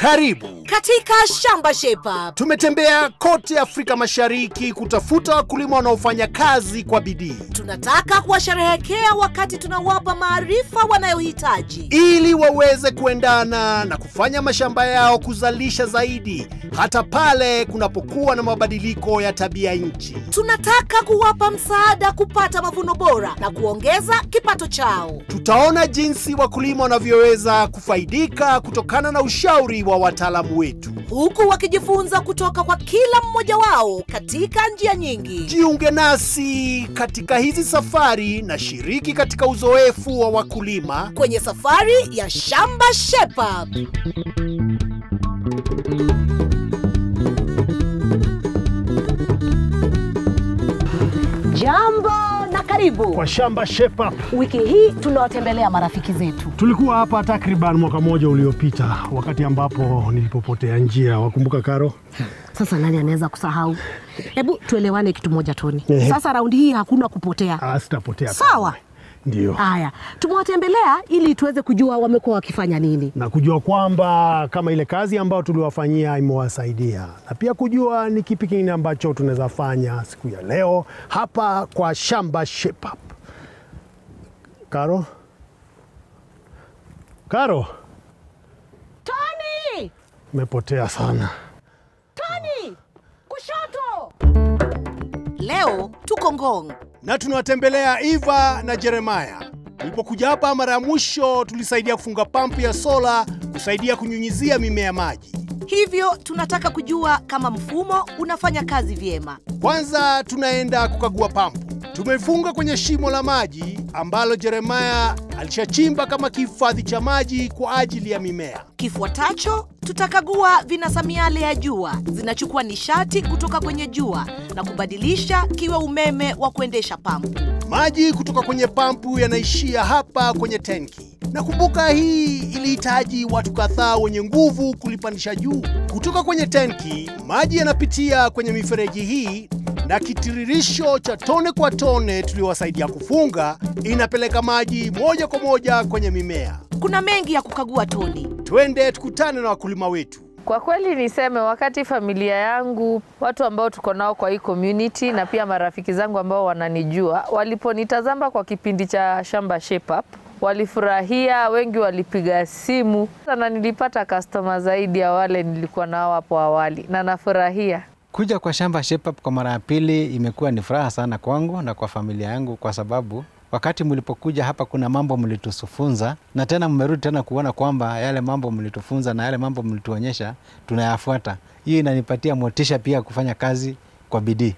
Karibu. katika shamba shepa Tumetembea kote Afrika Mashariki kutafuta wakulima wanaofanya kazi kwa bidii tunataka kuwasherehekea wakati tunawapa maarifa wanayohitaji ili waweze kuendana na kufanya mashamba yao kuzalisha zaidi hata pale kunapokuwa na mabadiliko ya tabia nchi. tunataka kuwapa msaada kupata mavuno bora na kuongeza kipato chao Tutaona jinsi wakulima wanavyoweza kufaidika kutokana na ushauri wa wataalamu wetu. huku wakijifunza kutoka kwa kila mmoja wao katika njia nyingi Jiunge nasi katika hizi safari na shiriki katika uzoefu wa wakulima. kwenye safari ya shamba shepa Jambo na karibu. kwa shamba Shepa. Wiki hii tunawatembelea marafiki zetu. Tulikuwa hapa takriban mwaka mmoja uliopita, wakati ambapo nilipopotea njia. Wakumbuka Karo? Sasa nani anaweza kusahau? Hebu tuelewane kitu moja Toni. Ehe. Sasa raundi hii hakuna kupotea. Ah, sitapotea. Sawa. Ndio, Haya, tumewatembelea ili tuweze kujua wamekuwa wakifanya nini. na kujua kwamba kama ile kazi ambayo tuliwafanyia imewasaidia, na pia kujua ni kipi kingine ambacho tunaweza fanya siku ya leo hapa kwa shamba Shepa. Karo, Karo, Toni! umepotea sana. Toni! Kushoto! leo tuko ngong na tunawatembelea Eva na Jeremaya. Tulipokuja hapa mara ya mwisho, tulisaidia kufunga pampu ya sola kusaidia kunyunyizia mimea maji. hivyo tunataka kujua kama mfumo unafanya kazi vyema Kwanza tunaenda kukagua pampu. Tumeifunga kwenye shimo la maji ambalo Jeremaya alishachimba kama kihifadhi cha maji kwa ajili ya mimea. Kifuatacho tutakagua vinasa miale ya jua zinachukua nishati kutoka kwenye jua na kubadilisha kiwe umeme wa kuendesha pampu. Maji kutoka kwenye pampu yanaishia hapa kwenye tenki. Nakumbuka hii ilihitaji watu kadhaa wenye nguvu kulipandisha juu. Kutoka kwenye tenki, maji yanapitia kwenye mifereji hii na kitiririsho cha tone kwa tone tuliowasaidia kufunga inapeleka maji moja kwa moja kwenye mimea. Kuna mengi ya kukagua Toni. Twende tukutane na wakulima wetu. Kwa kweli niseme, wakati familia yangu, watu ambao tuko nao kwa hii community na pia marafiki zangu ambao wananijua, waliponitazama kwa kipindi cha Shamba Shape Up, walifurahia, wengi walipiga simu na nilipata customer zaidi ya wale nilikuwa nao hapo awali, na nafurahia. Kuja kwa shamba Shape Up kwa mara ya pili imekuwa ni furaha sana kwangu na kwa familia yangu, kwa sababu wakati mlipokuja hapa kuna mambo mlitufunza, na tena mmerudi tena kuona kwamba yale mambo mlitufunza na yale mambo mlituonyesha tunayafuata. Hiyo inanipatia motisha pia kufanya kazi kwa bidii.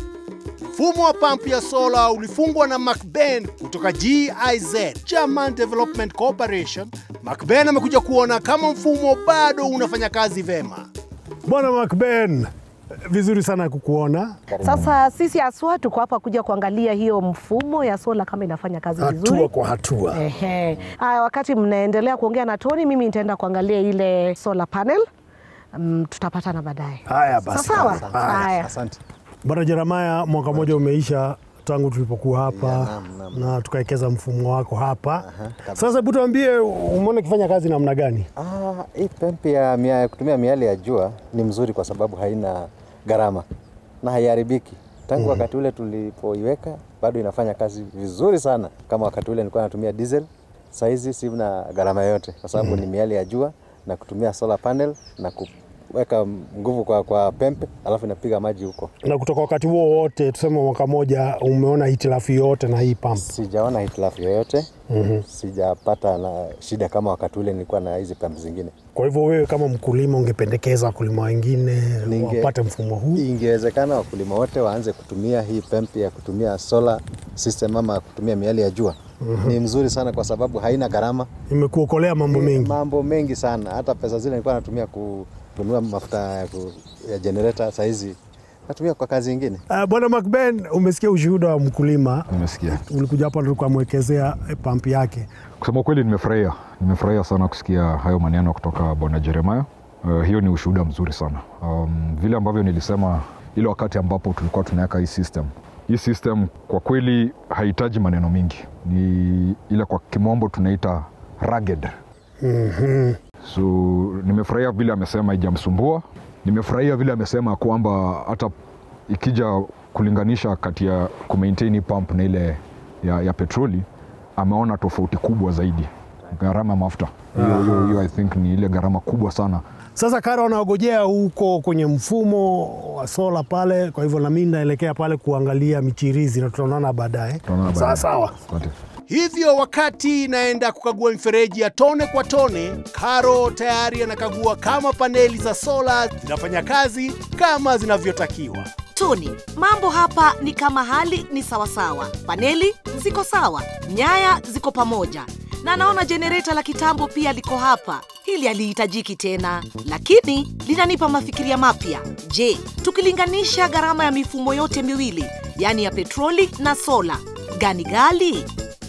Mfumo wa pampu ya sola ulifungwa na McBain kutoka GIZ, German Development Corporation. McBain amekuja kuona kama mfumo bado unafanya kazi vema. Bwana Macben, vizuri sana kukuona. Sasa sisi haswa tuko hapa kuja kuangalia hiyo mfumo ya sola kama inafanya kazi Hatua vizuri. kwa hatua. Ehe. Haya, wakati mnaendelea kuongea na Toni, mimi nitaenda kuangalia ile solar panel. Um, tutapatana baadaye. Haya basi. Sawa? Haya. Haya. Asante. Bwana Jeremaya, mwaka mmoja umeisha tangu tulipokuwa hapa Yeah, naam, naam. na tukawekeza mfumo wako hapa. Sasa hebu tuambie, umeona ikifanya kazi namna gani? Ah, hii pembe ya mia, kutumia miale ya jua ni mzuri kwa sababu haina gharama na haiharibiki. Tangu wakati ule tulipoiweka bado inafanya kazi vizuri sana, kama wakati ule nilikuwa natumia diesel. Saizi sina gharama yoyote kwa sababu ni miale ya jua na kutumia solar panel na kuweka nguvu kwa, kwa pembe alafu inapiga maji huko. Na kutoka wakati huo wote, tuseme mwaka mmoja, umeona hitilafu yoyote na hii pump? Sijaona hitilafu yoyote sijapata na shida kama wakati ule nilikuwa na hizi pembe zingine. Kwa hivyo wewe kama mkulima ungependekeza wakulima wengine Ninge- wapate mfumo huu? Ingewezekana wakulima wote waanze kutumia hii pembe ya kutumia solar system ama kutumia miali ya jua. Ni mzuri sana kwa sababu haina gharama, Imekuokolea mambo mengi. mambo mengi sana. Hata pesa zile nilikuwa natumia kununua mafuta ya, ku, ya generator, sahizi natumia kwa kazi ingine. Uh, Bwana Macben, umesikia ushuhuda wa mkulima. Nimesikia. Ulikuja hapa tukamwekezea pump yake. Kusema kweli, nimefurahia nimefurahia sana kusikia hayo maneno kutoka bwana Jeremiah. Uh, hiyo ni ushuhuda mzuri sana. Um, vile ambavyo nilisema ile wakati ambapo tulikuwa tunaweka hii system, hii system kwa kweli hahitaji maneno mingi, ni ile kwa kimombo tunaita rugged. So nimefurahia vile amesema ijamsumbua. Nimefurahia vile amesema kwamba hata ikija kulinganisha kati ya kumaintain hii pump na ile ya, ya petroli ameona tofauti kubwa zaidi gharama ya mafuta hiyo, hiyo, hiyo I think ni ile gharama kubwa sana Sasa Karo anaogojea huko kwenye mfumo wa sola pale, kwa hivyo nami naelekea pale kuangalia michirizi na tutaonana baadaye. Tutaonana Sawa baadaye. sawa. Asante. Hivyo wakati naenda kukagua mifereji ya tone kwa tone, Karo tayari anakagua kama paneli za sola zinafanya kazi kama zinavyotakiwa. Tony, mambo hapa ni kama hali ni sawasawa. Paneli ziko sawa, nyaya ziko pamoja, na naona jenereta la kitambo pia liko hapa. Hili halihitajiki tena, lakini linanipa mafikiria mapya. Je, tukilinganisha gharama ya mifumo yote miwili, yaani ya petroli na sola, gani gali?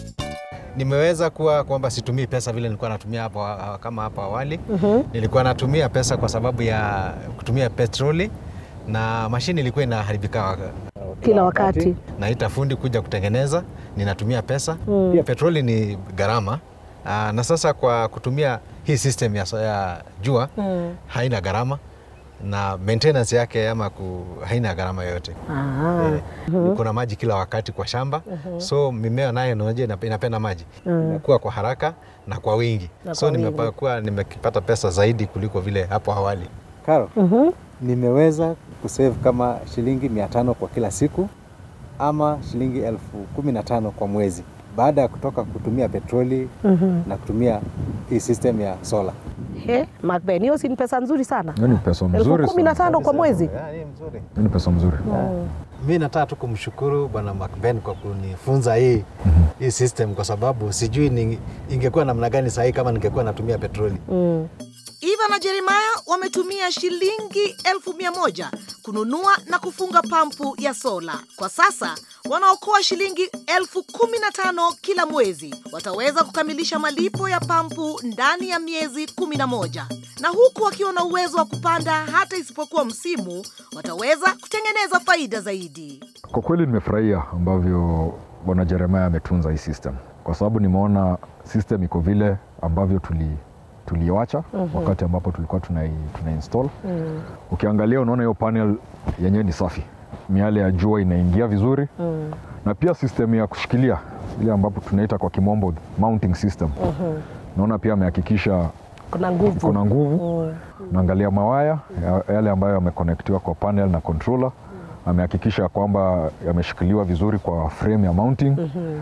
nimeweza kuwa kwamba situmii pesa vile nilikuwa natumia hapo ah, kama hapo awali. Nilikuwa natumia pesa kwa sababu ya kutumia petroli na mashini ilikuwa inaharibika wa- Kila wakati. naita fundi kuja kutengeneza, ninatumia pesa pia. Petroli ni gharama Aa, na sasa kwa kutumia hii system ya, ya jua haina gharama na maintenance yake ama ku, haina gharama yoyote. Eh, kuna maji kila wakati kwa shamba so mimea nayo naoje inapenda maji inakuwa kwa haraka na kwa wingi Na so kwa wingi. nimekuwa nimepata pesa zaidi kuliko vile hapo awali. Karo, nimeweza kusave kama shilingi mia tano kwa kila siku ama shilingi elfu kumi na tano kwa mwezi baada ya kutoka kutumia petroli na kutumia hii system ya sola. He, Macben, hiyo si ni pesa nzuri sana, hiyo ni pesa elfu mzuri kumi na sana. tano kwa mwezi. Ya, ni mzuri. Hiyo ni pesa mzuri Mi nataka tu kumshukuru Bwana Macben kwa kunifunza hii, hii system kwa sababu sijui ni, ingekuwa namna gani sahii kama ningekuwa natumia petroli. Mm. Eva na Jeremiah wametumia shilingi elfu mia moja kununua na kufunga pampu ya sola. Kwa sasa wanaokoa shilingi elfu kumi na tano kila mwezi. Wataweza kukamilisha malipo ya pampu ndani ya miezi kumi na moja na huku wakiwa na uwezo wa kupanda hata isipokuwa msimu, wataweza kutengeneza faida zaidi. Kwa kweli nimefurahia ambavyo bwana Jeremiah ametunza hii system, kwa sababu nimeona system iko vile ambavyo tuli tuliwacha wakati ambapo tulikuwa tuna, tuna install. Ukiangalia unaona hiyo panel yenyewe ni safi, miale ya jua inaingia vizuri na pia system ya kushikilia ile ambapo tunaita kwa kimombo mounting system. Naona pia amehakikisha Kuna nguvu. kuna nguvu naangalia mawaya ya- yale ambayo yamekonektiwa kwa panel na controller amehakikisha kwamba yameshikiliwa vizuri kwa frame ya mounting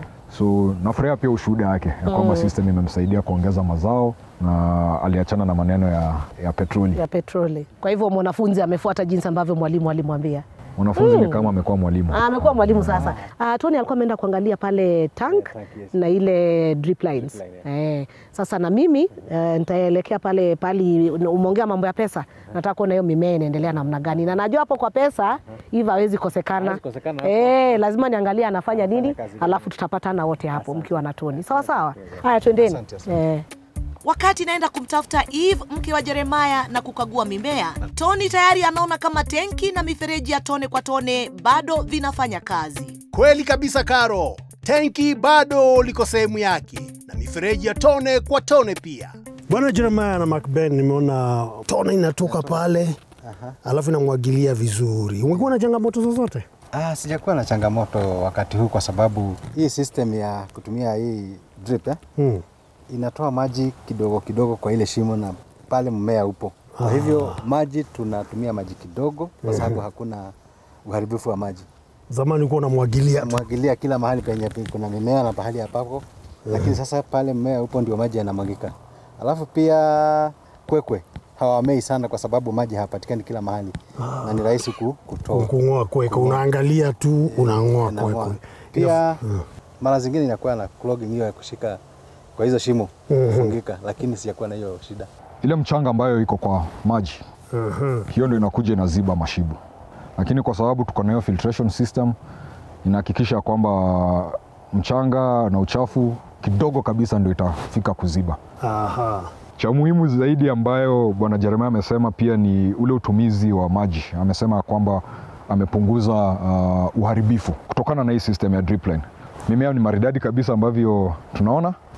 so nafurahia pia ushuhuda wake ya kwamba system imemsaidia kuongeza mazao na aliachana na maneno ya, ya petroli ya petroli. Kwa hivyo mwanafunzi amefuata jinsi ambavyo mwalimu alimwambia. mwanafunzi ni kama amekuwa mwalimu Ah, amekuwa mwalimu sasa. Ah, Tony alikuwa ameenda kuangalia pale tank tank, yes. na ile drip lines. Drip line, Eh, sasa na mimi eh, nitaelekea pale pali umeongea mambo ya pesa. Nataka kuona hiyo mimea inaendelea namna gani. Na najua hapo kwa pesa hivi hawezi kosekana. Hawezi kosekana hapo. Eh, lazima niangalie anafanya nini, kazi gani. alafu tutapatana wote hapo mkiwa na Tony. Sawa sawa. Haya twendeni. Asante, asante. Eh. Wakati naenda kumtafuta Eve mke wa Jeremaya na kukagua mimea, Tony tayari anaona kama tenki na mifereji ya tone kwa tone bado vinafanya kazi. Kweli kabisa Karo, tenki bado liko sehemu yake na mifereji ya tone kwa tone pia. Bwana Jeremiah na Macben, nimeona tone inatoka pale alafu inamwagilia vizuri. Umekuwa na changamoto zozote? Ah, sijakuwa na changamoto wakati huu kwa sababu hii system ya kutumia hii drip eh, Hmm. inatoa maji kidogo kidogo kwa ile shimo na pale mmea upo. Kwa hivyo maji tunatumia maji kidogo kwa sababu hakuna uharibifu wa maji. Zamani ulikuwa unamwagilia tu. Mwagilia kila mahali penye kuna mimea na pahali hapapo, lakini sasa pale mmea upo ndio maji yanamwagika. Alafu pia kwekwe hawamei sana kwa sababu maji hayapatikani kila mahali na ni rahisi ku- kutoa. Kung'oa kweka, unaangalia tu unang'oa Inang'oa. kwekwe. Pia mara zingine inakuwa na clogging hiyo ya kushika kwa hizo shimo kufungika, lakini sijakuwa na hiyo shida. ile mchanga ambayo iko kwa maji hiyo ndio inakuja inaziba mashibu, lakini kwa sababu tuko na hiyo filtration system inahakikisha kwamba mchanga na uchafu kidogo kabisa ndio itafika kuziba. Aha. Cha muhimu zaidi ambayo bwana Jeremia amesema pia ni ule utumizi wa maji. Amesema kwamba amepunguza uh, uharibifu kutokana na hii system ya drip line. Mimea ni maridadi kabisa ambavyo tunaona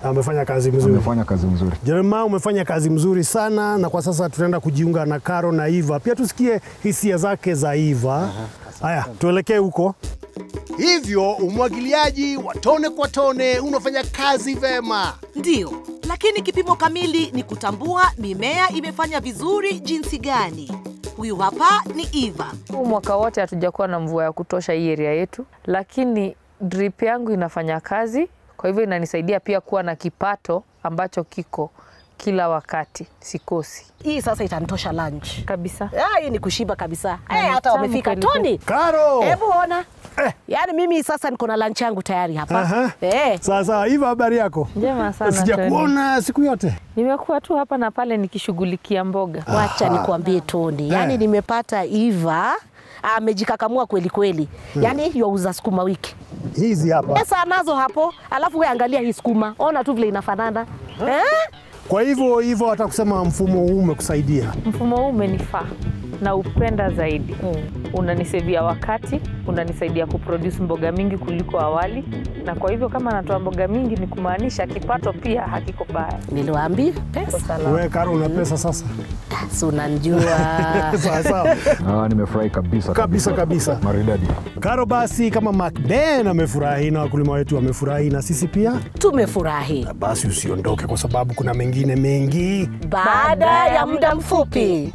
Amefanya kazi mzuri. amefanya kazi nzuri. Jeremiah, umefanya kazi mzuri sana, na kwa sasa tunaenda kujiunga na Karo na Iva, pia tusikie hisia zake za Iva. Haya, tuelekee huko. Hivyo umwagiliaji wa tone kwa tone unafanya kazi vema. Ndiyo, lakini kipimo kamili ni kutambua mimea imefanya vizuri jinsi gani. Huyu hapa ni Eva. Huu mwaka wote hatujakuwa na mvua ya kutosha hii area yetu, lakini drip yangu inafanya kazi, kwa hivyo inanisaidia pia kuwa na kipato ambacho kiko kila wakati, sikosi Hii sasa itanitosha lunch kabisa. Ah, hii ni kushiba kabisa. Na Eh, ni hata tamu wamefika kweli kweli. Toni. Karo, Hebu ona. Yaani mimi sasa niko na lunch yangu tayari hapa. Aha. Eh. sasa Iva, habari yako? Njema sana Tony. Sijakuona siku yote. Nimekuwa tu hapa na pale nikishughulikia mboga. Wacha nikuambie Toni, yaani Eh. nimepata Eva amejikakamua kweli kweli, yaani yauza sukuma wiki Hizi hapa. pesa anazo hapo, alafu we angalia hii sukuma, ona tu vile inafanana eh? Kwa hivyo hivyo, hata kusema mfumo huu umekusaidia. Mfumo huu umenifaa na upenda zaidi. Unanisevia wakati, unanisaidia kuproduce mboga mingi kuliko awali, na kwa hivyo kama natoa mboga mingi ni kumaanisha kipato pia hakiko baya. Niliwaambia Kwa pesa, salama. Wewe Karo, una pesa sasa? si unanijua Sawa sawa. Ah, nimefurahi kabisa Kabisa, kabisa. maridadi. Karo, basi kama Macden amefurahi na wakulima wetu wamefurahi na sisi pia, tumefurahi. basi usiondoke, kwa sababu kuna mengine mengi. Baada ya muda mfupi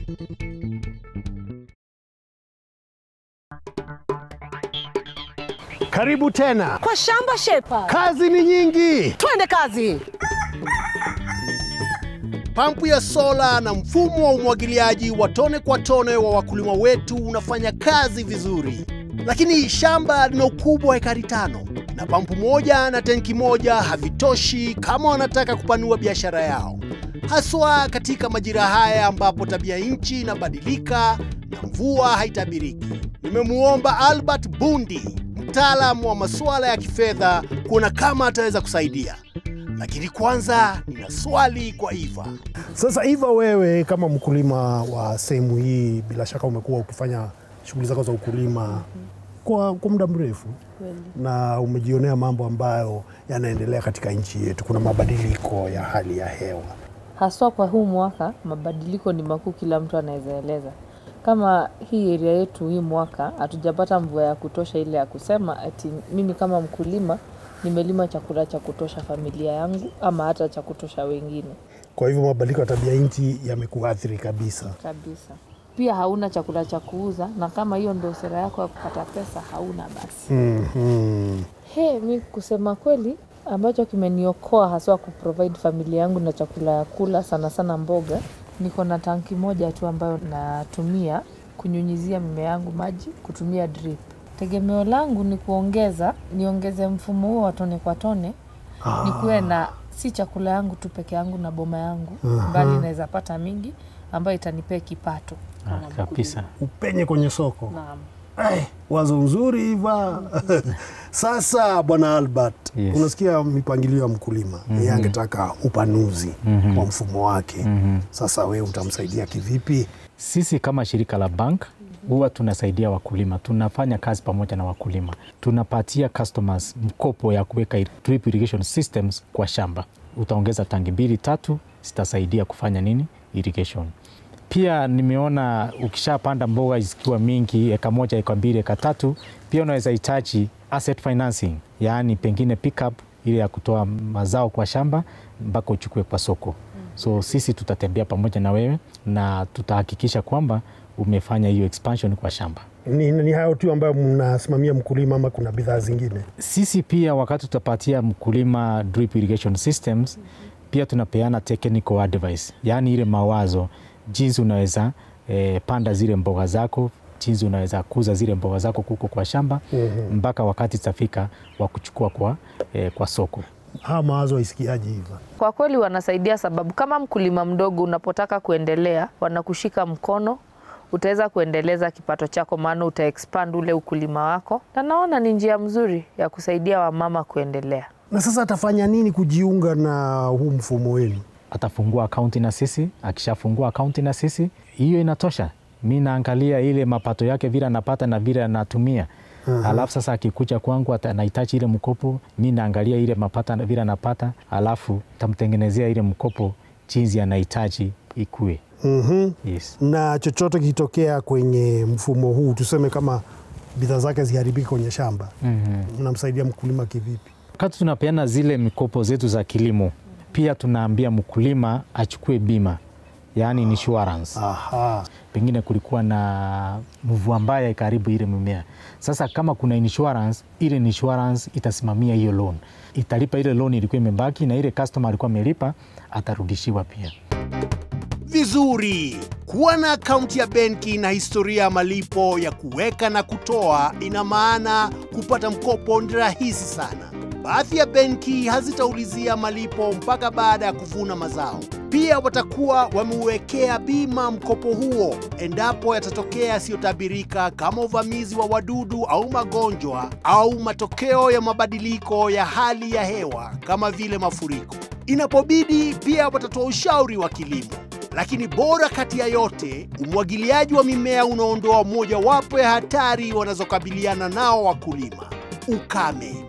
Karibu tena, kwa shamba shepa, kazi ni nyingi. twende kazi. Pampu ya sola na mfumo wa umwagiliaji wa tone kwa tone wa wakulima wetu unafanya kazi vizuri, lakini shamba lina ukubwa wa ekari tano na pampu moja na tenki moja havitoshi kama wanataka kupanua biashara yao, haswa katika majira haya ambapo tabia nchi inabadilika na mvua haitabiriki. Nimemuomba Albert Bundi, mtaalamu wa masuala ya kifedha, kuona kama ataweza kusaidia. Lakini kwanza nina swali kwa Eva. Sasa Iva, wewe kama mkulima wa sehemu hii, bila shaka umekuwa ukifanya shughuli zako za ukulima kwa, kwa muda mrefu na umejionea mambo ambayo yanaendelea katika nchi yetu. Kuna mabadiliko ya hali ya hewa. Haswa kwa huu mwaka mabadiliko ni makuu, kila mtu anaweza eleza. Kama hii area yetu hii mwaka hatujapata mvua ya kutosha ile ya kusema ati mimi kama mkulima nimelima chakula cha kutosha familia yangu ama hata cha kutosha wengine Kwa hivyo mabadiliko ya tabia nchi yamekuathiri kabisa. kabisa. Pia hauna chakula cha kuuza, na kama hiyo ndio sera yako ya kupata pesa, hauna basi. Mhm. He, mi kusema kweli ambacho kimeniokoa haswa kuprovide familia yangu na chakula ya kula sana sana mboga, niko na tanki moja tu ambayo natumia kunyunyizia mimea yangu maji kutumia drip. Tegemeo langu ni kuongeza, niongeze mfumo huo wa tone kwa tone, nikuwe na si chakula yangu tu peke yangu na boma yangu, bali naweza pata mingi ambayo itanipea kipato. Ah, kabisa. Upenye kwenye soko. Naam. Ai, wazo nzuri Iva. Sasa bwana Albert, Yes. unasikia mipangilio ya mkulima yeye angetaka upanuzi wa mfumo wake. Sasa wewe utamsaidia kivipi? Sisi kama shirika la bank huwa tunasaidia wakulima, tunafanya kazi pamoja na wakulima, tunapatia customers mkopo ya kuweka drip irrigation systems kwa shamba. Utaongeza tangi mbili tatu, zitasaidia kufanya nini? Irrigation. Pia nimeona ukishapanda mboga zikiwa mingi, eka moja, eka mbili, eka tatu, pia unaweza hitaji asset financing, yaani pengine pickup ile ya kutoa mazao kwa shamba mpaka uchukue kwa soko. So sisi tutatembea pamoja na wewe na tutahakikisha kwamba umefanya hiyo expansion kwa shamba. Ni, ni hayo tu ambayo mnasimamia mkulima ama kuna bidhaa zingine? Sisi pia wakati tutapatia mkulima drip irrigation systems, pia tunapeana technical advice, yaani ile mawazo jinsi unaweza eh, panda zile mboga zako, jinsi unaweza kuza zile mboga zako kuko kwa shamba mpaka wakati zitafika wa kuchukua kwa, eh, kwa soko. Hawa mawazo waisikiaje Iva? Kwa kweli wanasaidia, sababu kama mkulima mdogo unapotaka kuendelea, wanakushika mkono, utaweza kuendeleza kipato chako, maana uta expand ule ukulima wako, na naona ni njia mzuri ya kusaidia wamama kuendelea. Na sasa atafanya nini kujiunga na huu mfumo wenu? atafungua akaunti na sisi. Akishafungua akaunti na sisi, hiyo inatosha. Mi naangalia ile mapato yake vile anapata na vile anatumia, uh-huh. Alafu sasa akikuja kwangu ata- anahitaji ile mkopo, mi naangalia ile mapata vile anapata, alafu tamtengenezea ile mkopo jinsi anahitaji ikue. Mhm. Yes. Na chochote kitokea kwenye mfumo huu, tuseme kama bidhaa zake ziharibiki kwenye shamba, Mhm. mnamsaidia mkulima kivipi? Wakati tunapeana zile mikopo zetu za kilimo, pia tunaambia mkulima achukue bima, yaani insurance. Aha. Pengine kulikuwa na mvua mbaya ikaribu ile mimea. Sasa kama kuna insurance, ile insurance itasimamia hiyo loan, italipa ile loan ilikuwa imebaki, na ile customer alikuwa amelipa atarudishiwa pia. Vizuri. Kuwa na akaunti ya benki na historia ya malipo ya kuweka na kutoa ina maana kupata mkopo ni rahisi sana. Baadhi ya benki hazitaulizia malipo mpaka baada ya kuvuna mazao. Pia watakuwa wameuwekea bima mkopo huo endapo yatatokea yasiyotabirika kama uvamizi wa wadudu au magonjwa au matokeo ya mabadiliko ya hali ya hewa kama vile mafuriko. Inapobidi pia watatoa ushauri wa kilimo. Lakini bora kati ya yote, umwagiliaji wa mimea unaondoa mojawapo ya hatari wanazokabiliana nao wakulima: ukame.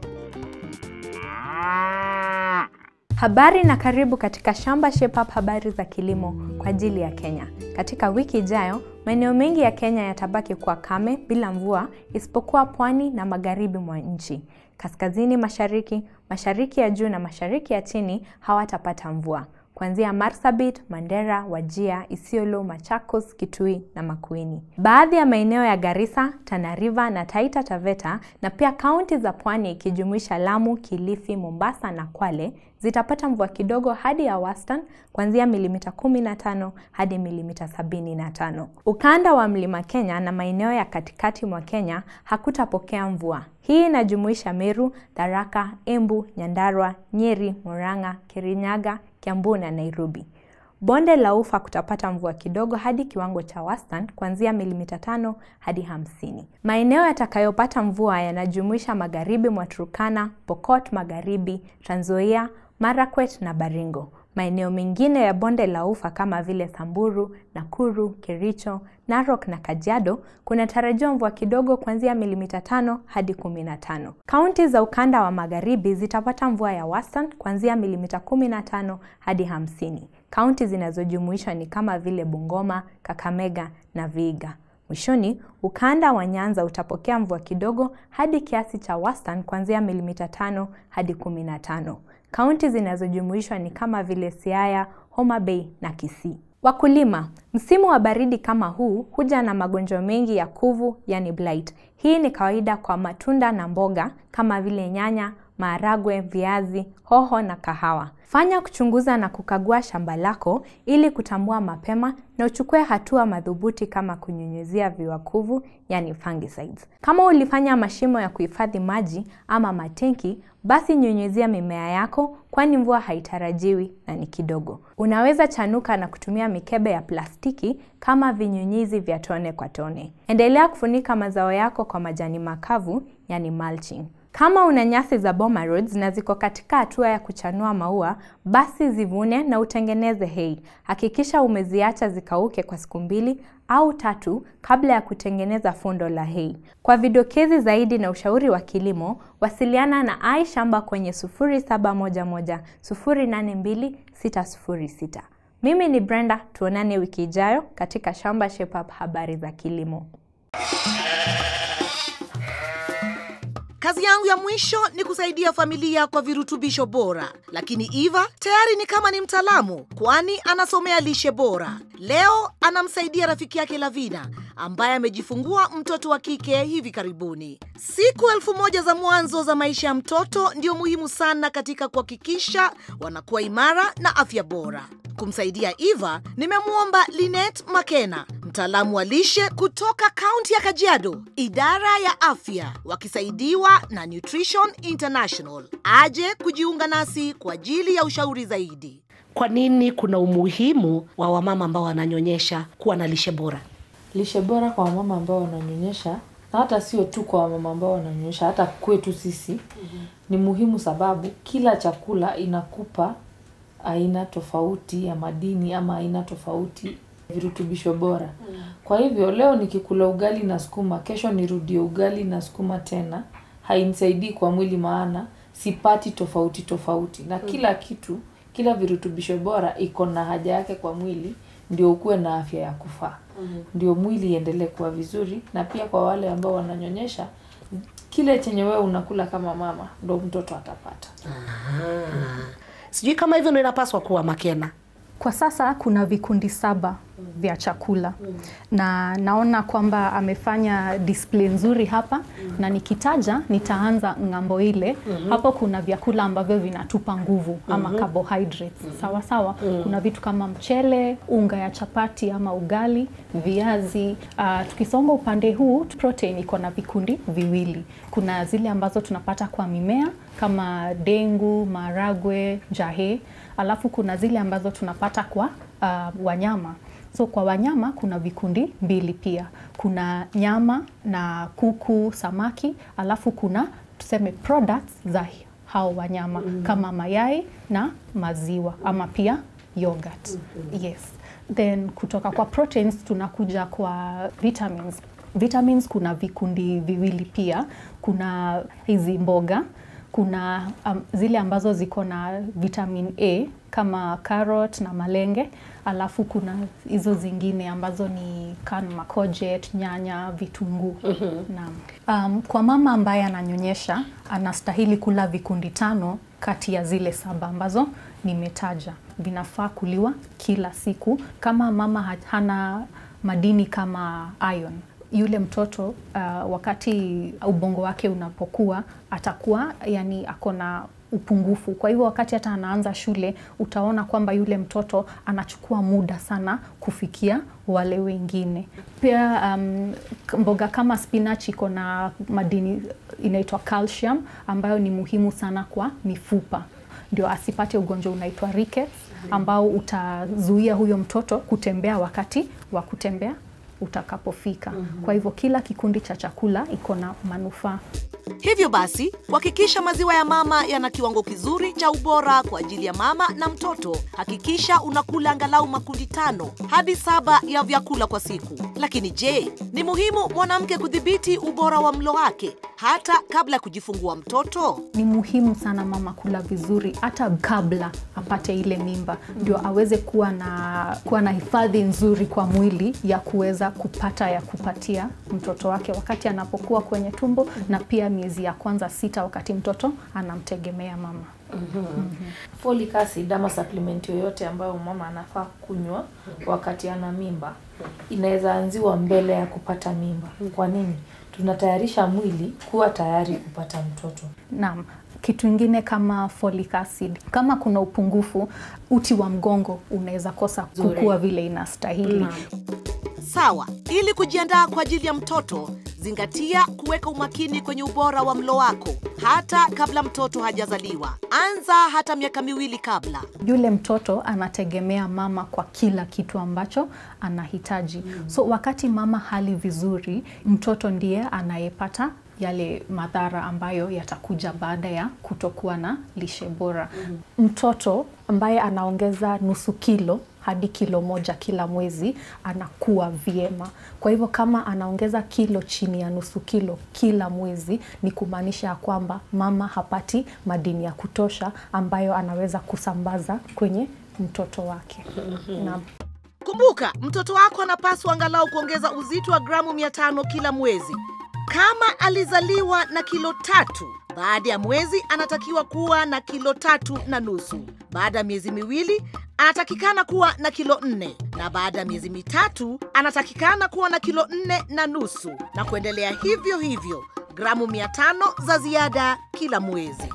Habari na karibu katika Shamba Shape Up, habari za kilimo kwa ajili ya Kenya. Katika wiki ijayo, maeneo mengi ya Kenya yatabaki kuwa kame bila mvua isipokuwa pwani na magharibi mwa nchi. Kaskazini mashariki, mashariki ya juu na mashariki ya chini hawatapata mvua. Kuanzia Marsabit, Mandera, Wajia, Isiolo, Machakos, Kitui na Makueni. Baadhi ya maeneo ya Garissa, Tana River na Taita Taveta na pia kaunti za pwani ikijumuisha Lamu, Kilifi, Mombasa na Kwale zitapata mvua kidogo hadi ya wastani kuanzia milimita 15 hadi milimita 75. Ukanda wa Mlima Kenya na maeneo ya katikati mwa Kenya hakutapokea mvua. Hii inajumuisha Meru, Tharaka, Embu, Nyandarua, Nyeri, Murang'a, Kirinyaga, Kiambu na Nairobi. Bonde la Ufa kutapata mvua kidogo hadi kiwango cha wastani kuanzia milimita tano hadi hamsini. Maeneo yatakayopata mvua yanajumuisha magharibi mwa Turkana, Pokot Magharibi, Trans Nzoia, Marakwet na Baringo. Maeneo mengine ya bonde la Ufa kama vile Samburu, Nakuru, Kericho, Narok na Kajiado kunatarajiwa mvua kidogo kuanzia milimita tano hadi kumi na tano. Kaunti za ukanda wa magharibi zitapata mvua ya wastani kuanzia milimita kumi na tano hadi hamsini. Kaunti zinazojumuishwa ni kama vile Bungoma, Kakamega na Vihiga. Mwishoni, ukanda wa Nyanza utapokea mvua kidogo hadi kiasi cha wastani kuanzia milimita tano hadi kumi na tano. Kaunti zinazojumuishwa ni kama vile Siaya, Homa Bay na Kisii. Wakulima, msimu wa baridi kama huu huja na magonjwa mengi ya kuvu, yani blight. Hii ni kawaida kwa matunda na mboga kama vile nyanya, maharagwe, viazi, hoho na kahawa. Fanya kuchunguza na kukagua shamba lako ili kutambua mapema na uchukue hatua madhubuti kama kunyunyuzia viuakuvu, yani fungicides. Kama ulifanya mashimo ya kuhifadhi maji ama matenki, basi nyunyuzia mimea yako kwani mvua haitarajiwi na ni kidogo. Unaweza chanuka na kutumia mikebe ya plastiki kama vinyunyizi vya tone kwa tone. Endelea kufunika mazao yako kwa majani makavu, yani mulching. Kama una nyasi za boma rods na ziko katika hatua ya kuchanua maua, basi zivune na utengeneze hay. Hakikisha umeziacha zikauke kwa siku mbili au tatu kabla ya kutengeneza fundo la hay. Kwa vidokezi zaidi na ushauri wa kilimo, wasiliana na Ai Shamba kwenye 0711 082 606. Mimi ni Brenda, tuonane wiki ijayo katika Shamba Shape Up, habari za kilimo. Kazi yangu ya mwisho ni kusaidia familia kwa virutubisho bora, lakini Eva tayari ni kama ni mtaalamu, kwani anasomea lishe bora. Leo anamsaidia rafiki yake Lavina ambaye amejifungua mtoto wa kike hivi karibuni. Siku elfu moja za mwanzo za maisha ya mtoto ndio muhimu sana katika kuhakikisha wanakuwa imara na afya bora. Kumsaidia Eva, nimemwomba Linet Makena, mtaalamu wa lishe kutoka kaunti ya Kajiado, idara ya afya, wakisaidiwa na Nutrition International, aje kujiunga nasi kwa ajili ya ushauri zaidi. Kwa nini kuna umuhimu wa wamama ambao wananyonyesha kuwa na lishe bora? lishe bora kwa wamama ambao wananyonyesha na hata sio tu kwa wamama ambao wananyonyesha hata kwetu sisi mm-hmm. ni muhimu sababu kila chakula inakupa aina tofauti ya madini ama aina tofauti virutubisho bora. Kwa hivyo leo nikikula ugali na sukuma, kesho nirudie ugali na sukuma tena, hainisaidii kwa mwili, maana sipati tofauti tofauti, na kila kitu, kila virutubisho bora iko na haja yake kwa mwili, ndio ukuwe na afya ya kufaa, ndio mwili iendelee kuwa vizuri, na pia kwa wale ambao wananyonyesha, kile chenye wewe unakula kama mama, ndo mtoto atapata. Sijui kama hivyo ndo inapaswa kuwa Makena. Kwa sasa kuna vikundi saba vya chakula na naona kwamba amefanya display nzuri hapa na nikitaja nitaanza ng'ambo ile. Hapo kuna vyakula ambavyo vinatupa nguvu ama carbohydrates. Sawa sawa. Kuna vitu kama mchele, unga ya chapati ama ugali, viazi. Uh, tukisonga upande huu protein iko na vikundi viwili. Kuna zile ambazo tunapata kwa mimea kama dengu, maragwe, jahe alafu kuna zile ambazo tunapata kwa uh, wanyama. So kwa wanyama kuna vikundi mbili pia, kuna nyama na kuku, samaki, alafu kuna tuseme products za hao wanyama kama mayai na maziwa ama pia yogurt. Yes. Then kutoka kwa proteins tunakuja kwa vitamins. Vitamins kuna vikundi viwili pia, kuna hizi mboga kuna um, zile ambazo ziko na vitamin A kama carrot na malenge, alafu kuna hizo zingine ambazo ni kama courgette, nyanya, vitunguu. Naam. Um, kwa mama ambaye ananyonyesha anastahili kula vikundi tano kati ya zile saba ambazo nimetaja. Vinafaa kuliwa kila siku. Kama mama ha- hana madini kama iron yule mtoto uh, wakati ubongo wake unapokuwa atakuwa yani ako na upungufu. Kwa hivyo wakati hata anaanza shule utaona kwamba yule mtoto anachukua muda sana kufikia wale wengine. Pia um, k- mboga kama spinach iko na madini inaitwa calcium ambayo ni muhimu sana kwa mifupa ndio asipate ugonjwa unaitwa rickets ambao utazuia huyo mtoto kutembea wakati wa kutembea utakapofika. Kwa hivyo kila kikundi cha chakula iko na manufaa. Hivyo basi, kuhakikisha maziwa ya mama yana kiwango kizuri cha ubora kwa ajili ya mama na mtoto, hakikisha unakula angalau makundi tano hadi saba ya vyakula kwa siku. Lakini je, ni muhimu mwanamke kudhibiti ubora wa mlo wake hata kabla ya kujifungua mtoto? Ni muhimu sana mama kula vizuri hata kabla apate ile mimba, ndio aweze kuwa na kuwa na hifadhi nzuri kwa mwili ya kuweza kupata ya kupatia mtoto wake wakati anapokuwa kwenye tumbo, na pia miezi ya kwanza sita, wakati mtoto anamtegemea mama. Folic acid ama supplement yoyote ambayo mama anafaa kunywa wakati ana mimba inaweza anziwa mbele ya kupata mimba. Kwa nini? Tunatayarisha mwili kuwa tayari kupata mtoto. Naam. Kitu ingine kama folic acid, kama kuna upungufu, uti wa mgongo unaweza kosa kukua vile inastahili. Sawa, ili kujiandaa kwa ajili ya mtoto, zingatia kuweka umakini kwenye ubora wa mlo wako hata kabla mtoto hajazaliwa. Anza hata miaka miwili kabla. Yule mtoto anategemea mama kwa kila kitu ambacho anahitaji. So wakati mama hali vizuri, mtoto ndiye anayepata yale madhara ambayo yatakuja baada ya kutokuwa na lishe bora. Mtoto ambaye anaongeza nusu kilo hadi kilo moja kila mwezi anakuwa vyema. Kwa hivyo kama anaongeza kilo chini ya nusu kilo kila mwezi, ni kumaanisha ya kwamba mama hapati madini ya kutosha ambayo anaweza kusambaza kwenye mtoto wake. Naam. Kumbuka, mtoto wako anapaswa angalau kuongeza uzito wa gramu 500 kila mwezi. Kama alizaliwa na kilo tatu, baada ya mwezi anatakiwa kuwa na kilo tatu na nusu. Baada ya miezi miwili anatakikana kuwa na kilo nne, na baada ya miezi mitatu anatakikana kuwa na kilo nne na nusu, na kuendelea hivyo hivyo, gramu 500 za ziada kila mwezi.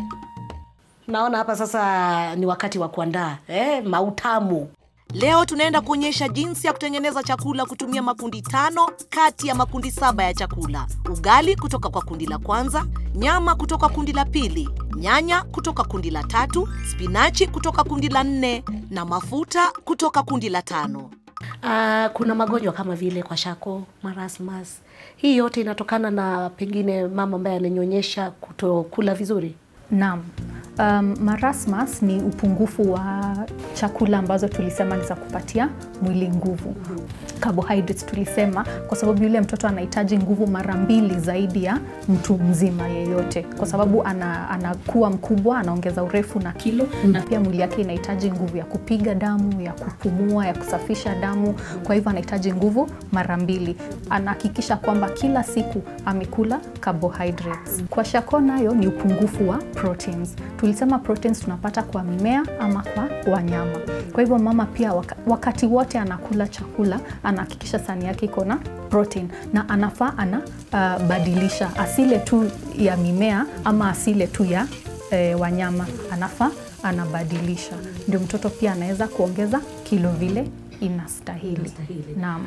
Naona hapa sasa ni wakati wa kuandaa eh, mautamu. Leo tunaenda kuonyesha jinsi ya kutengeneza chakula kutumia makundi tano kati ya makundi saba ya chakula: ugali kutoka kwa kundi la kwanza, nyama kutoka kundi la pili, nyanya kutoka kundi la tatu, spinachi kutoka kundi la nne na mafuta kutoka kundi la tano. Ah, kuna magonjwa kama vile kwa shako, marasmus. Hii yote inatokana na pengine mama ambaye ananyonyesha kutokula vizuri. Naam. Um, marasmus ni upungufu wa chakula ambazo tulisema ni za kupatia mwili nguvu. Carbohydrates tulisema kwa sababu yule mtoto anahitaji nguvu mara mbili zaidi ya mtu mzima yeyote, kwa sababu ana, anakuwa mkubwa, anaongeza urefu na kilo, na pia mwili yake inahitaji nguvu ya kupiga damu, ya kupumua, ya kusafisha damu. Kwa hivyo anahitaji nguvu mara mbili. Anahakikisha kwamba kila siku amekula carbohydrates. Kwa shako nayo ni upungufu wa proteins. Tulisema proteins tunapata kwa mimea ama kwa wanyama. Kwa hivyo mama pia waka, wakati wote anakula chakula anahakikisha sahani yake iko na protein na anafaa anabadilisha uh, asile tu ya mimea ama asile tu ya eh, wanyama, anafaa anabadilisha, ndio mtoto pia anaweza kuongeza kilo vile inastahili. Naam.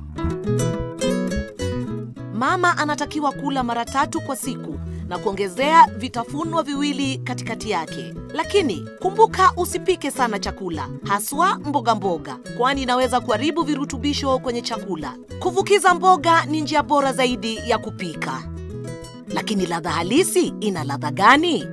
Mama anatakiwa kula mara tatu kwa siku na kuongezea vitafunwa viwili katikati yake. Lakini kumbuka usipike sana chakula, haswa mboga mboga, kwani inaweza kuharibu virutubisho kwenye chakula. Kuvukiza mboga ni njia bora zaidi ya kupika. Lakini ladha halisi ina ladha gani?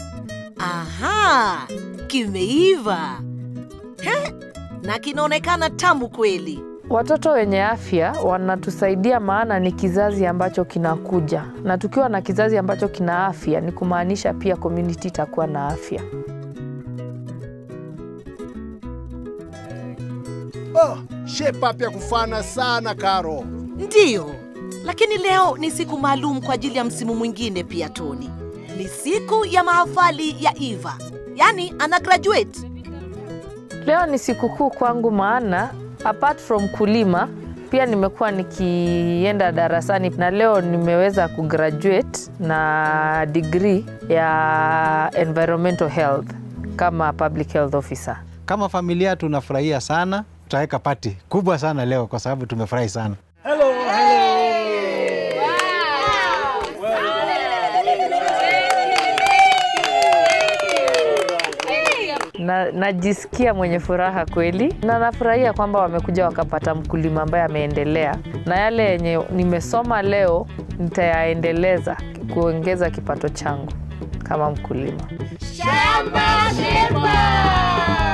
Aha, kimeiva He, na kinaonekana tamu kweli. Watoto wenye afya wanatusaidia, maana ni kizazi ambacho kinakuja, na tukiwa na kizazi ambacho kina afya ni kumaanisha pia community itakuwa na afya. Oh, shape up ya kufana sana Karo. Ndiyo, lakini leo ni siku maalum kwa ajili ya msimu mwingine pia, Tony. Ni siku ya mahafali ya Eva, yaani ana graduate. Leo ni sikukuu kwangu, maana apart from kulima pia nimekuwa nikienda darasani na leo nimeweza kugraduate na degree ya environmental health kama public health officer. Kama familia tunafurahia sana, tutaweka pati kubwa sana leo kwa sababu tumefurahi sana. na najisikia mwenye furaha kweli, na nafurahia kwamba wamekuja wakapata mkulima ambaye ameendelea, na yale yenye nimesoma leo nitayaendeleza kuongeza kipato changu kama mkulima. Shamba Shepa!